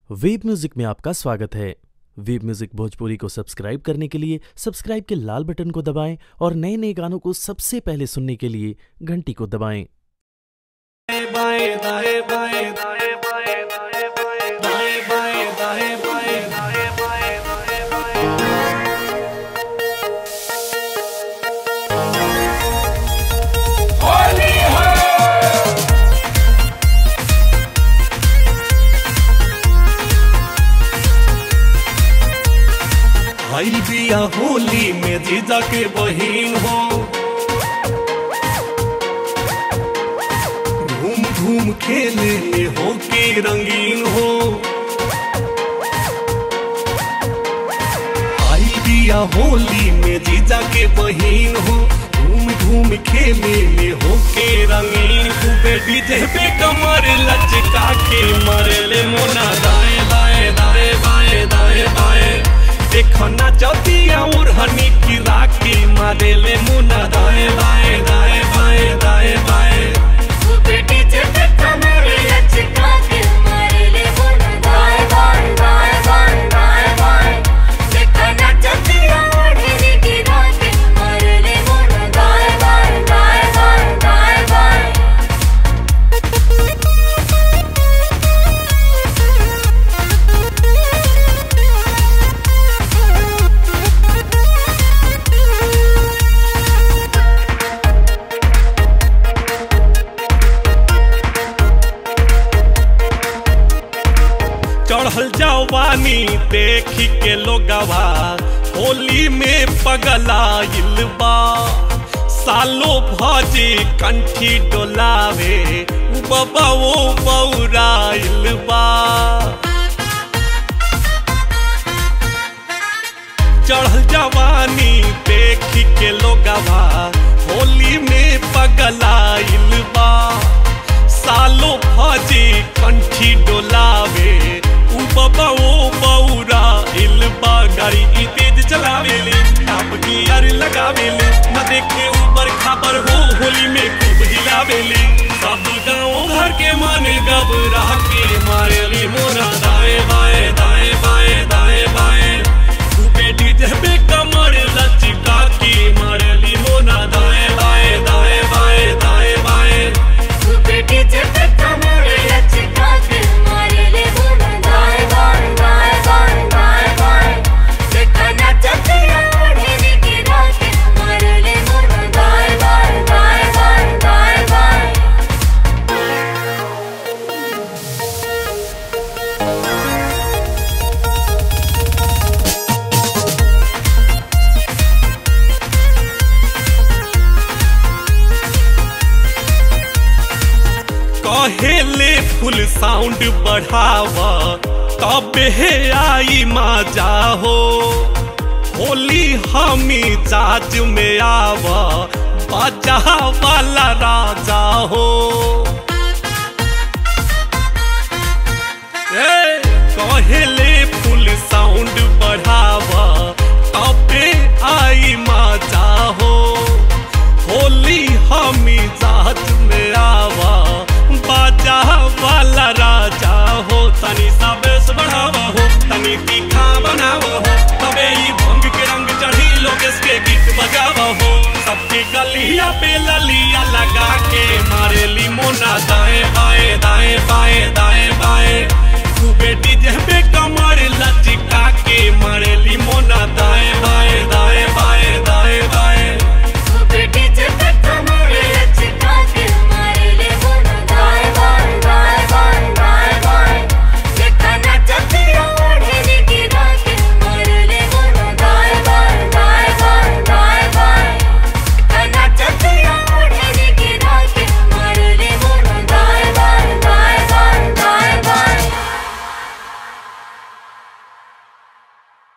web music में आपका स्वागत है वेब म्यूजिक भोजपुरी को सब्सक्राइब करने के लिए सब्सक्राइब के लाल बटन को दबाएं और नए नए गानों को सबसे पहले सुनने के लिए घंटी को दबाएं बाएं दाएं बाएं दाएं बाएं दाएं बाएं दाएं बाएं दाएं बाएं दाएं बाएं दाएं बाएं होली है भाई बिया होली में जीजा के बहिन हो घूम घूम खेले हो के रंगीन हो आई दिया होली में जीजा के बहिन हो घूम घूम खेले हो के रंगीन खूबे डीजे पे कमर लचका के मरले मोना दाएं दाएं दाएं बाएं दाएं बाएं देखो ना चौथिया उड़हनी की राखी मारेले मुना दाएं बाएं दाएं बाएं दाएं बाएं बेटी जब कमर लचका के मारेले मोना दाएं बाएं दाएं बाएं दाएं बाएं देखा ना चतिया ओढ़नी गिरा के मारेले मोना दाएं बाएं दाएं बाएं दाएं बाएं चढ़ल जवानी देखी के लोगवा होली में पगलाइल बा सालो भजी कंठी डोलावे उ बाबा वो बौराइल बा चढ़ल जवानी देखी के लोगवा होली में पगलाइल बा सालो भजी कंठी डोलावे उ बाबा ओ बौरा इल बा गाड़ी ई तेज चलावेले टाप गियर लगावेले न देखे ऊपर खाबर हो होली में खूब हिलावेले सब गाँव घर के मन घबरा के मारेली मोरा दाएं बाएं दाएं बाएं दाएं बाएं खूबे डीजे पे कमर लचका के मारेली मोना दाएं बाएं दाएं बाएं दाएं बाएं बेटी जब कमर लचका के मारेले मोना दाएं बाएं दाएं बाएं दाएं बाएं देखा ना चतिया ओढ़नी गिरा के मारेले मोना दाएं बाएं दाएं बाएं दाएं बाएं कहेले फुल साउंड बढ़ावा तबे आई मजा हो होली हमी जाज में आवा बाजा वाला राजा हो ए, कहेले फुल साउंड बढ़ावा तबे आई मजा हो होली हमी जात में आवा बाजा वाला राजा हो तनी सा बेस बढ़ावा हो तनी तीखा बनावा हो तबे ई भंग के रंग चढ़ी लोकेश के गीत बजावा हो सबके गलिया पे ललिया लगा के मारेली मोना दाएं बाएं दाएं बाएं दाएं बाएं खूबे डीजे